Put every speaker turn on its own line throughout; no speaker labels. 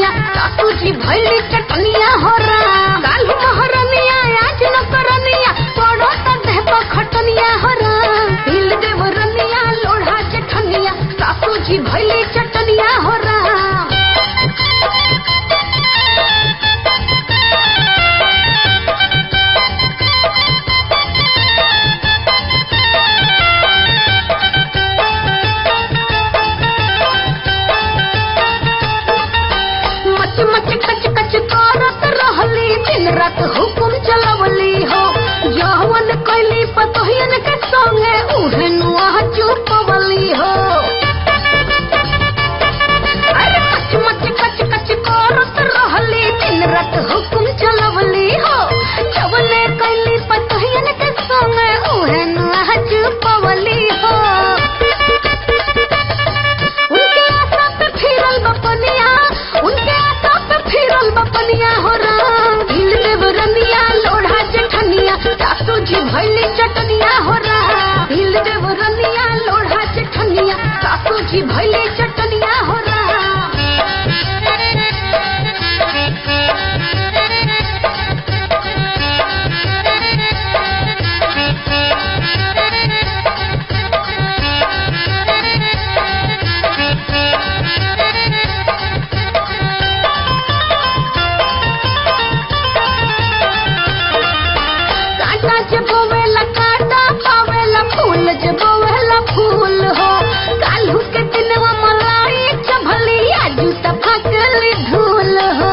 चटनिया सासू जी भैली चटनिया हो राम कालू महरनिया आज न करनिया पड़ो त देह पर खटनिया हो राम हिल देव रनिया लोढ़ा चटनिया सासू जी भैली चटनिया हो राम मच मच कच कच करत रहली दिन रात हुकुम चलवली हो जवन कैली पतोहियन के संगे उहे नुआ चुपवली हो अरे मच मच कच कच करत रहली दिन रात हुकुम चलवली हो जवने कैली पतोहियन के संगे उहे नुआ चुपवली हो उनके आशा पे फिरल बपनिया उनके आशा पे फिरल बपनिया हो राम हिल देव रनिया लोढ़ा जेठनिया सासू जी भैली चटनिया हो राम हिल देव रनिया लोढ़ा जेठनिया सासू जी भैली चटनिया हो राम कांटा जे बोवेला कांटा पावेला फूल जे बोवेला फूल हो काल्हू के दिनवा मलाई चभली आजू त फाकली धूल हो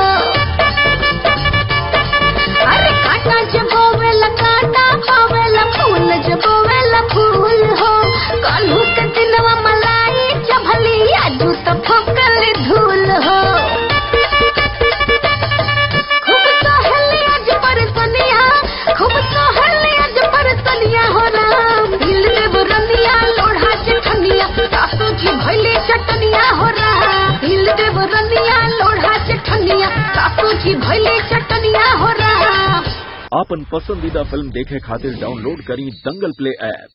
अरे कांटा जे बोवेला कांटा पावेला फूल जे बोवेला फूल हो काल्हू के दिनवा मलाई चभली आजू त फाकली धूल हो खूब सहली आज परसनिया खूब सहली आज परसनिया हो राम दिल देव रनिया लोढ़ा चटनिया सासू जी भैली चटनिया हो राम दिल देव रनिया लोढ़ा चटनिया सासू जी भैली चटनिया हो राम
आपन पसंदीदा फिल्म देखे खातिर डाउनलोड करी दंगल प्ले ऐप